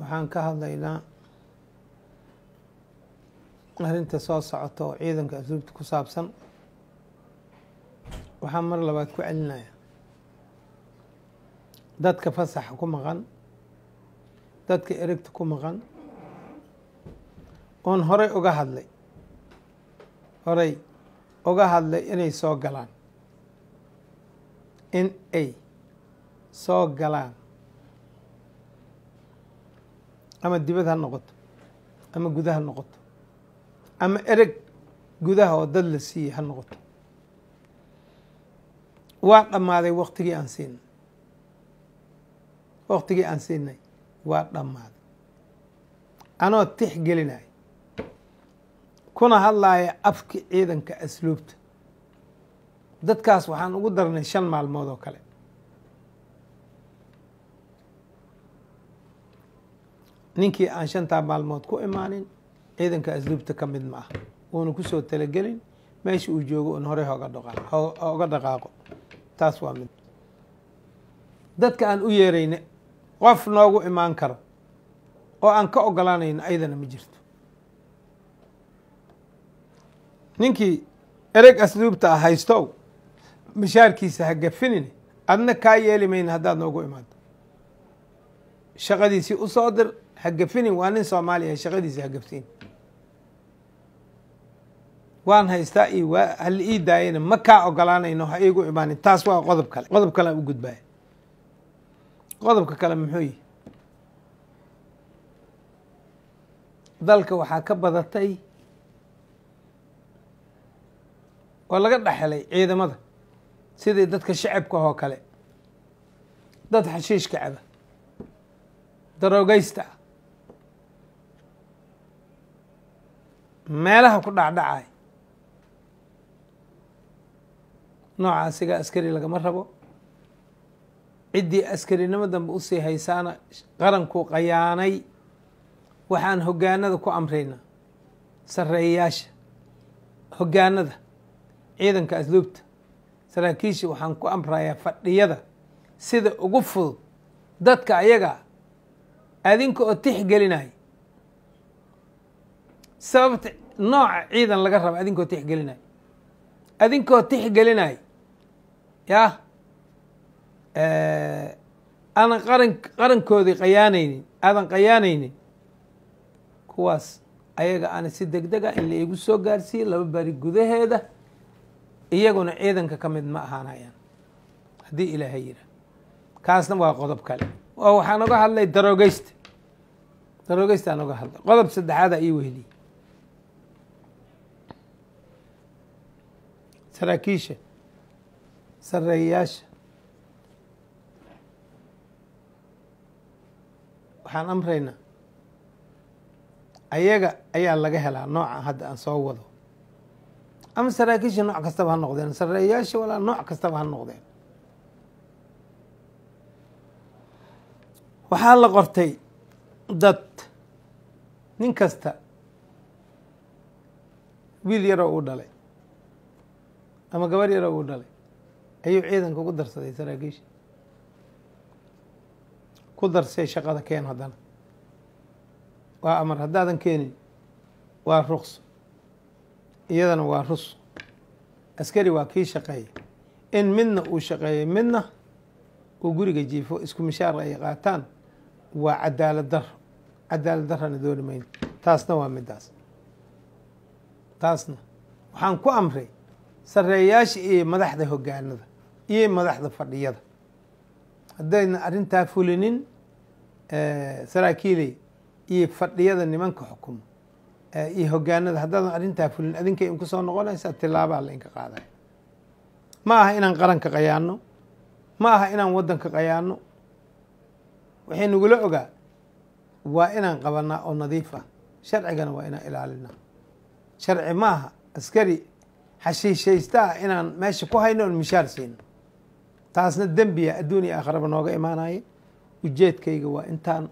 waxaan ka hadlaynaa arrinta soo socota oo ciidanka asluubta ku saabsan waxaan mar labaad ku celinaya dadka fasaxa ku maqan dadka erigta ku maqan oon horey uga hadlay horey uga hadlay inay soo galaan in ay soo galaan ama dibad ha noqoto ama gudaha noqoto ama ereg gudaha oo dad la siiyey ha noqoto waa dhammaaday waktigii aan siinay waktigii aan siinay waa dhammaaday anoo tix gelinaya kuna hadlaaya afki ciidanka asluubta dadkaas waxaan ugu darnay shan maalmood oo kale ninkii aan shantaa maalmood ku imaanin ciidanka asluubta ka mid ma ah uuna kusoo talagelin meesha uu joogo un horey hoga oga dhaqaaqo taas waa mid dadka aan u yeerayna qof noogu imaan karo oo aan ka ogolaanayno ayadana ma jirto ninkii ereg asluubta ah haystow mishaarkiisa ha gafinin adna kaa yeeli mayna haddaad noogu imaado shaqadiisii u soo dir ha gafinin waa nin soomaaliya shaqadiisa ha gaftiin waan haystaa iyo waa hala ii daayana ma kaa ogolaanayno ha iigu imaanin taas waa qodob kale qodob kale aan u gudbaaya qodobka kale muxuu yihi dalka waxaa ka badatay oo laga dhexelay ciidamada sidii dadka shacabka oo kale dad xashiishka caba daroogeysta ah meelaha ku dhacdhacay nooca asiga askari lagama rabo ciddii askarinimo dambe usii haysaana qarankuu qayaanay waxaan hoggaanada ku amraynaa sarreeyayaasha hoggaanada ciidanka asluubta saraakiisha waxaan ku amrayaa fadhiyada sida ugu fudud dadka ayaga adinka oo tixgelinaya sababta nooca ciidan laga raba adinkoo tixgelinaya adinkoo tixgelinaya yah aanan qaran qarankoodii qayaanaynin aadan qayaanaynin kuwaas ayaga aana si deg dega in la igu soo gaarsiiye laba bari gudaheeda iyaguna ciidanka ka mid ma ahaanayaan haddii ilaahay yidhaah kaasna waa qodob kale oo waxaan oga hadlay daroogeysta daroogeysta aan oga hadlay qodob saddexaada ii weheliyey saraakiisha sareeyayaasha waxaan amraynaa ayaga ayaa laga helaa nooca hadda aan soo wado ama saraakiisha nooc kastaba ha noqdeen sareeyayaasha walaa nooc kastaba ha noqdeen waxaa la qortay dad nin kasta wiil yaroo uu dhalay ama gabar yaroo uu dhalay ayuu ciidanka ugu darsaday saraakiisha ku darsay shaqada keen haddana waa amar haddaadan keenin waa ruqso iyadana waa rus askari waa kii shaqeeya in midna uu shaqeeyay midna uu guriga jiifo isku mishaar ay qaataan waa cadaalad daro cadaalad darana dooni mayno taasna waa midaas taasna waxaan ku amray sareeyaasha iyo madaxda hoggaanada iyo madaxda fadhiyada haddayna arrintaa fulinin saraakiiley iyo fadhiyada nimanka xukumo iyo hoggaanada haddaadan arrintaa fulin adinkay inku soo noqonaysaa tilaabaa la inka qaadaya ma aha inaan qaranka qayaano ma aha inaan waddanka qayaano waxay nagula ogaa waa inaan qabanaa oo nadiif ah sharcigana waa inaan ilaalinaa sharci ma aha askari xashiishaysta ah inaan meesha ku hayno oon mishaar siino taasna dembiya adduun iyo aakharaba nooga imaanaya ujeedkayga waa intaan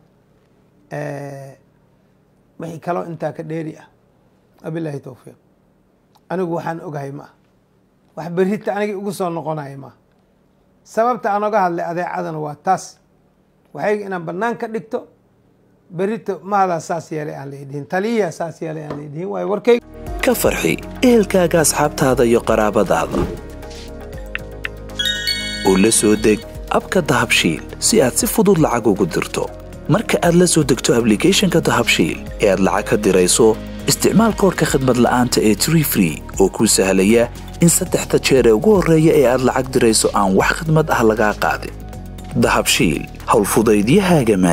wixii kaloo intaa ka dheeri ah wabilaahi towfiiq anigu waxaan ogahay ma ah wax berita anigii ugu soo noqonaya maaha sababta aan oga hadlay adeecadana waa taas waxayga inaan bannaan ka dhigto berito maadaa saas yeelay aan la idhihin taliyaa saas yeelay aan la idhihin waayo warkay ka farxi ehelkaaga asxaabtaada iyo qaraabadaada oo la soo deg abka dahabshiil si aad si fudud lacag ugu dirto marka aad la soo degto ablicathonka dahabshiil ee aad lacag ka dirayso isticmaal koorka khadmad la'aanta ee tree free oo kuu sahlaya in saddexda jeer ee ugu horreeya ee aad lacag dirayso aan wax khidmad ah lagaa qaadin dahabshiil howlfudaydiyahaaga